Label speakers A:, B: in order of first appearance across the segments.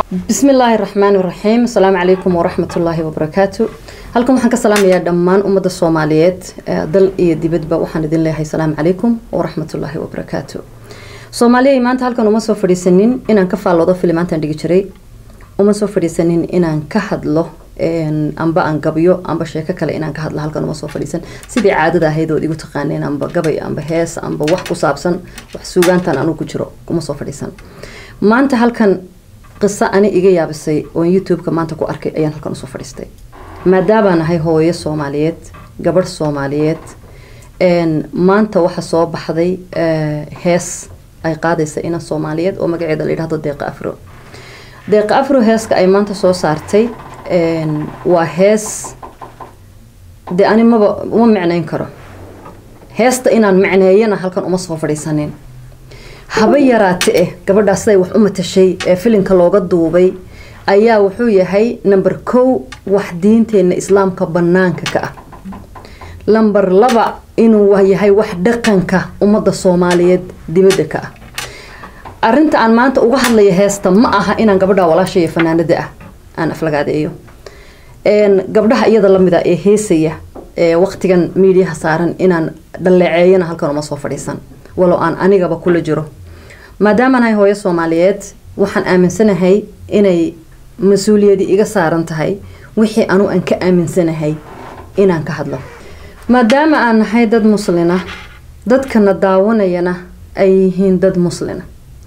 A: bismi illaahi raxmaan iraxiim asalaamu calaykum waraxmatullaahi wabarakaatu halkan waxaan ka salaamayaa dhammaan ummadda soomaaliyeed dal iyo dibadba waxaan idin leeyahay asalaamu calaykum waraxmatullaahi wabarakaatu soomaaliya maanta halkan uma soo fadhiisanin inaan ka faalloodo filimaantaan dhigi jiray uma soo fadhiisanin inaan ka hadlo amba aan gabyo amba sheeko kale inaan ka hadlo halkan uma soo fadhiisan sidii caadada ahayd ood igu taqaaneen amba gabay amba hees amba wax ku saabsan wax suugaantan anuu ku jiro uma soo fadhiisan maanta halkan qiso ani iga yaabisay oon youtube-ka maanta ku arkay ayaan halkan usoo fadhiistay maadaabaan ahay hooyo soomaaliyeed gabadh soomaaliyeed maanta waxa soo baxday hees ay qaadaysa inan soomaaliyeed oo magaceeda la yidhahdo deeqa afro deeqa afro heeska ay maanta soo saartay waa hees dee ani maba uma micnayn karo heesta inaan micneeyana halkan uma soo fadhiisanin haba yaraate eh gabadhaas siday wax u matashay ee filinka looga duubay ayaa wuxuu yahay number kow wax diinteena islaamka banaanka ka ah lamber laba inuu yahay wax dhaqanka ummadda soomaaliyeed dibadda ka ah arinta aan maanta uga hadlaya heesta ma aha inaan gabadha walaasha iyo fanaanada ah aan aflagaadeeyo gabdhaha iyada lamida ee heesaya ee waqtigan miidiyaha saaran inaan dhaleeceeyana halkan uma soo fadhiisan walow aan anigaba kula jiro maadaamaan ahay hooyo soomaaliyeed waxaan aaminsanahay inay mas-uuliyadi iga saaran tahay wixii anu aan ka aaminsanahay inaan ka hadlo maadaama aan nahay dad muslina dadkana daawanayana ay yihiin dad muslina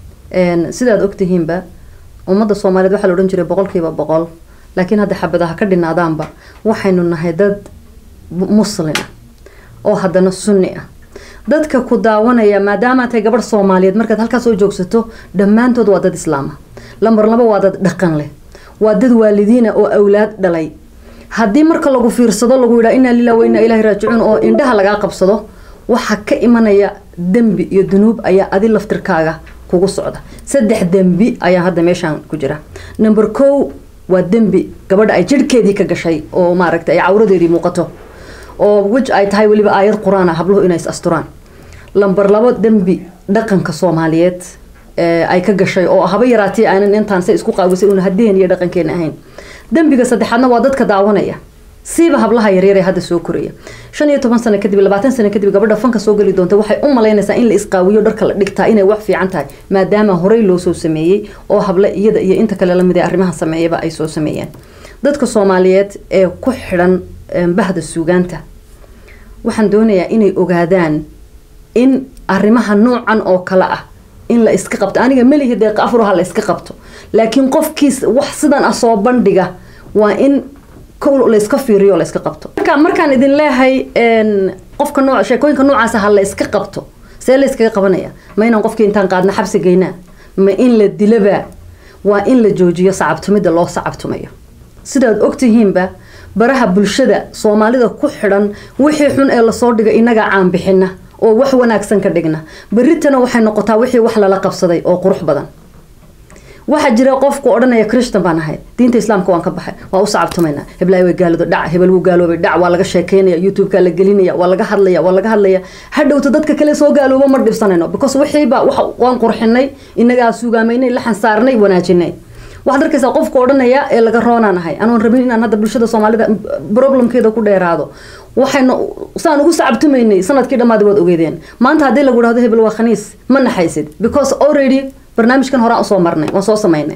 A: sidaad ogtihiinba ummadda soomaaliyeed waxaa la odhan jiray boqolkiiba boqol laakiin hadda xabadaha ka dhinaadaanba waxaynu nahay dad muslina oo haddana sunni ah dadka ku daawanaya maadaama tahay gabadh soomaaliyeed markaad halkaas soo joogsato dhammaantood waa dad islaama lambar laba waa dad dhaqan leh waa dad waalidiina oo awlaad dhalay haddii marka lagu fiirsado lagu yidhaa inaa lilah wa inaa ilaahi raajicuun oo indhaha lagaa qabsado waxaa ka imanaya dembi iyo dunuub ayaa adi laftirkaaga kugu socda saddex dembi ayaa hadda meeshaan ku jira number kow waa dembi gabadha ay jirhkeedii ka gashay oo maaragta ay cawradeedii muuqato oo wej ay tahay weliba aayad qur-aan ah habluhu inay is asturaan lamber labo dembi dhaqanka soomaaliyeed ay ka gashay oo haba yaraatee aanan intaan say isku qaawisay una hadeen iyo dhaqankeena ahayn dembiga saddexaadna waa dadka daawanaya siiba hablaha yaryar ee hadda soo koraya shan iyo toban sano kadib labaatan sano kadib gabadha fanka soo geli doonta waxay u malaynaysaa in la isqaawiyo dharka la dhigtaa inay wax fiican tahay maadaama horey loo soo sameeyey oo hable iyada iyo inta kale lamid ee arrimaha sameeyaba ay soo sameeyeen dadka soomaaliyeed ee ku xidhan bahda suugaanta waxaan doonayaa inay ogaadaan in arrimaha noocan oo kale ah in la iska qabto aniga melihi deeqa afuraha la iska qabto laakiin qofkiis wax sidan ah soo bandhiga waa in kow layska fiiriyo layska qabto marka markaan idin leeyahay qofka noo sheekooyinka noocaasa ha la iska qabto see la yskaga qabanaya ma inaan qofkii intaan qaadna xabsi geynaa ma in la dilaba waa in la joojiyo sacabtumida loo sacabtumayo sidaad ogtihiinba baraha bulshada soomaalida ku xidhan wixii xun ee lasoo dhiga inagaa caan bixina oo wax wanaagsan ka dhigna beritana waxay noqotaa wixii wax lala qabsaday oo qurux badan waxaa jira qofku odhanaya christan baan ahay diinta islaamka waan ka baxay waa u sacabtumaynaa heblaay way gaalado dhac hebel wuu gaaloobay dhac waa laga sheekeynaya youtube-ka la gelinaya waa laga hadlaya waa laga hadlaya hadhowta dadka kale soo gaalooba ma dhibsanayno because wixiiba waan qurxinay inagaa suugaamaynay laxan saarnay wanaajinay waxaad arkaysaa qofka odhanaya ee laga roonaan ahay anoon rabin inaan hadda bulshada soomaalida problemkeeda ku dheeraado waxaynu saan ugu sacabtumaynay sanadkii dhammaadi waad ogeedeen maanta haddii lagu dhahdo hebel waa khaniis ma naxaysid because already barnaamijkan horaan usoo marnay waan soo samaynay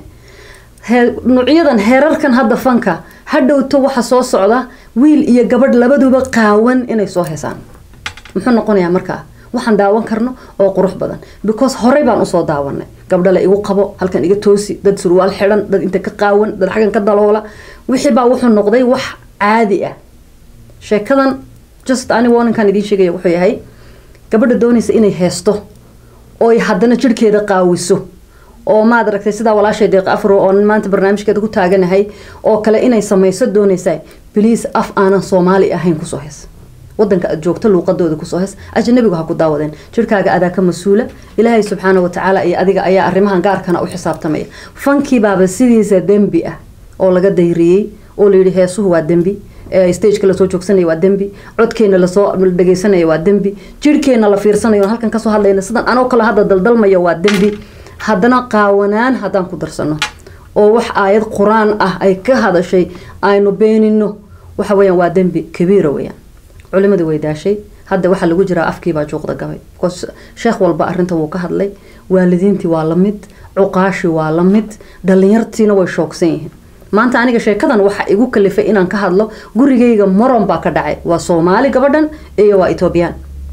A: nuucyadan heerarkan hadda fanka hadhowto waxa soo socda wiil iyo gabadh labaduba qaawan inay soo heesaan muxuu noqonayaa markaa waxaan daawan karno oo qurux badan because horey baan usoo daawanay gabdha la igu qabo halkan iga toosi dad surwaal xidhan dad inta ka qaawan dad xaggan ka daloola wixii baa wuxuu noqday wax caadi ah sheekadan just ani warninkan idiin sheegaya wuxuu yahay gabadha doonaysa inay heesto ooy haddana jirhkeeda qaawiso oo maad aragtay sidaa walaashay deeq afro oo maanta barnaamijkeeda ku taaganahay oo kale inay samayso doonaysaa bliis af aanan soomaali ahayn kusoo hees wadanka aad joogto luuqadooda kusoo hees ajanabigu ha ku daawadeen jirhkaaga adaa ka mas-uula ilaahay subxaana watacaala iyo adiga ayaa arrimahan gaarkana u xisaabtamaya fankiibaaba sidiisa dembi ah oo laga dayriyey oo layidhi heesuhu waa dembi stageka lasoo joogsanaya waa dembi codkeena lasoo dhegeysanaya waa dembi jirhkeena la fiirsanayo halkan kasoo hadlayna sidan anoo kale hadda daldalmaya waa dembi haddana qaawanaan haddaan ku darsano oo wax aayad qur-aan ah ay ka hadashay aynu beenino waxa weyaan waa dembi kabiira weyaan culimadii way daashay hadda waxaa lagu jiraa afkiibaa juuqda gabay bcause sheekh walba arrinta wuu ka hadlay waalidiintii waa la mid cuqaashi waa la mid dhalinyartiina way shoogsan yihiin maanta aniga sheekadan waxa igu kalifay inaan ka hadlo gurigayga moron baa ka dhacay waa soomaali gabadhan iyo waa etoobiyaan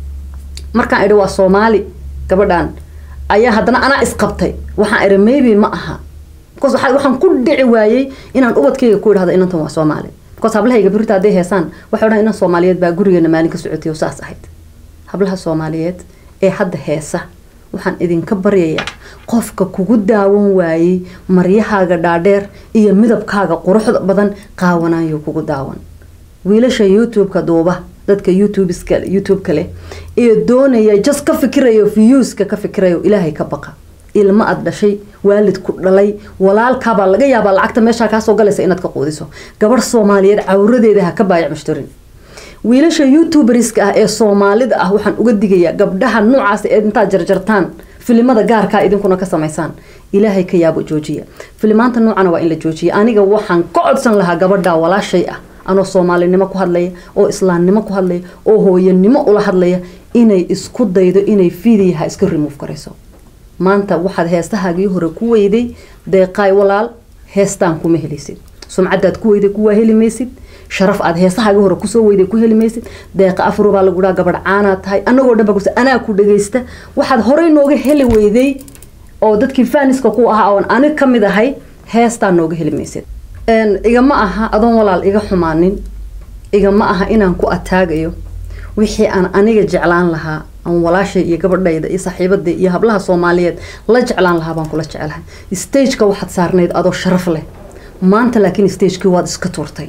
A: markaan idhi waa soomaali gabadhan ayaa haddana anaa isqabtay waxaan idhi maybe ma aha bcause waxaan ku dhici waayey inaan ubadkayga ku idhahdo inantan waa soomaali bcause hablahayga birita hadday heesaan waxay odhan inan soomaaliyeed baa gurigeena maalin ka socotay oo saas ahayd hablaha soomaaliyeed ee hadda heesa waxaan idinka baryayaa qofka kugu daawan waayey maryahaaga dhaadheer iyo midabkaaga quruxda badan qaawanayo kugu daawan wiilasha youtube-ka duuba dadka youtubska youtube-ka leh ee doonaya just ka fikirayo viewska ka fikirayo ilaahay ka baqa ilmo aad dhashay waalid ku dhalay walaalkaabaa laga yaabaa lacagta meeshaa kaasoo galaysa inaad ka quudiso gabadh soomaaliyeed cawradeeda ha ka baayac mushtarin wiilasha youtuberska ah ee soomaalida ah waxaan uga digayaa gabdhaha noocaas ee intaad jarjartaan filimada gaarkaa idinkuna ka samaysaan ilaahay ka yaabo joojiya filimaanta noocana waa in la joojiya aniga waxaan ka codsan lahaa gabadha walaashay ah anoo soomaalinimo ku hadlaya oo islaamnimo ku hadlaya oo hooyanimo ula hadlaya inay isku daydo inay fiidiyaha iska remove garayso maanta waxaad heestahaagii hore ku weyday deeqaay walaal heestaan kuma helaysid sumcadaad ku weyday kuwaa heli maysid sharaf aad heesahaagii hore kusoo weyday ku heli maysid deeqa afro baa lagu dhaha gabadh caanaad tahay anagoo dhan baa anaa ku dhagaysta waxaad horey nooga heli weyday oo dadkii faaniska ku ahaa oon anig ka mid ahay heestaa nooga heli maysid igama aha adoon walaal iga xumaanin igama aha inaan ku ataagayo wixii aan aniga jeclaan lahaa aan walaashay iyo gabadhayda iyo saaxiibada iyo hablaha soomaaliyeed la jeclaan lahaa baan kula jecelahay stageka waxaad saarnayd adoo sharaf leh maanta laakiin stagekii waad iska tuurtay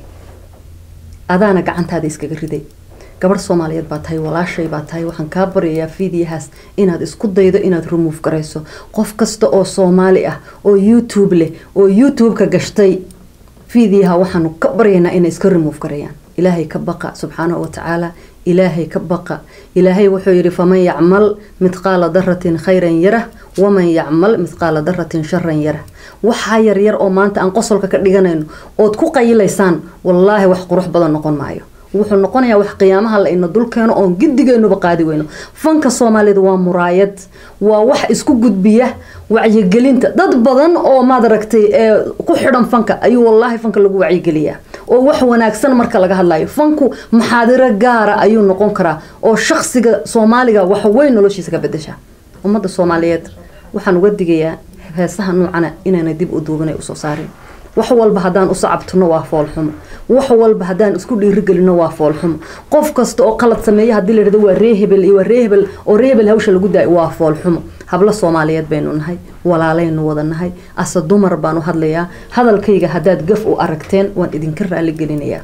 A: adaana gacantaada iskaga riday gabadh soomaaliyeed baa tahay walaashay baa tahay waxaan kaa baryayaa fiidiyahaas inaad isku daydo inaad remove garayso qof kasta oo soomaali ah oo youtube leh oo youtube-ka gashtay fiidiyaha waxaanu ka baryaynaa inay iska remove garayaan ilaahay ka baqa subxaanahu watacaala ilaahay ka baqa ilaahay wuxuu yidhi faman yacmal midqaala daratin khayran yarah waman yacmal midqaala daratin sharan yarah waxaa yaryar oo maanta aan qosolka ka dhiganayno ood ku qayilaysaan wallaahi wax qurux badan noqon maayo wuxuu noqonayaa wax qiyaamaha la ina dulkeeno oon gidigeenuba qaadi weyno fanka soomaalida waa muraayad waa wax isku gudbiya wacyigelinta dad badan oo maad aragtay ee ku xidhan fanka ayuu wallaahi fanka lagu wacyigeliyaa oo wax wanaagsan marka laga hadlayo fanku maxaadiro gaara ayuu noqon karaa oo shaksiga soomaaliga wax weyn noloshiisa ka bedesha ummadda soomaaliyeed waxaan uga digayaa heesaha noocana inaana dib u duubanay usoo saarin wax walba haddaan u sacabtino waa foolxumo wax walba haddaan isku dhiirigelino waa foolxumo qof kasta oo qalad sameeya haddii layidhahdo waa ree hebel iyo waa ree hebel oo ree hebel hawsha lagu daayo waa foolxumo hablo soomaaliyeed baynu nahay walaalaynu wada nahay ase dumar baan u hadlayaa hadalkayga haddaad gaf u aragteen waan idinka raaligelinayaa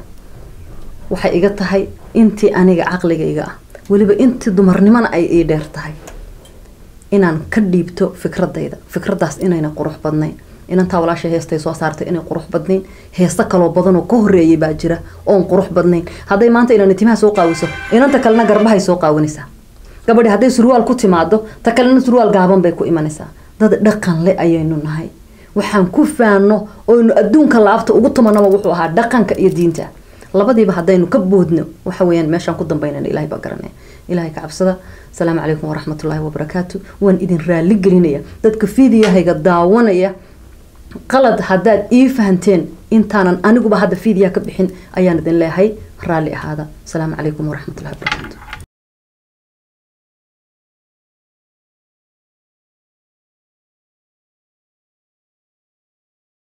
A: waxay iga tahay intii aniga caqligayga ah weliba intii dumarnimona ay ii dheer tahay inaan ka dhiibto fikradayda fikradaas inayna qurux badnayn inantaa walaasha heestay soo saartay inay qurux badnayn heesto kaloo badanoo ka horeeyay baa jira oon qurux badnayn hadday maanta inaan timaha soo qaawiso inanta kalena garbahay soo qaawinaysaa gabadhi hadday surwaal ku timaado ta kalena surwaal gaaban bay ku imanaysaa dad dhaqan le ayaynu nahay waxaan ku faano oynu adduunka laabta ugu tumanaba wuxuu ahaa dhaqanka iyo diinta labadiiba haddaynu ka boodno waxa weyaan meeshaan ku dambaynana ilahay baa garanaya ilahay ka cabsada asalaamu calaykum waraxmatullaahi wabarakaatu waan idin raali gelinaya dadka fiidiyahayga daawanaya qalad haddaad ii fahanteen intaanan aniguba hadda fiidiyaha ka bixin ayaan idin leehay raalli ahaada asalaamu calaykum waraxmatullahi wabarakaatu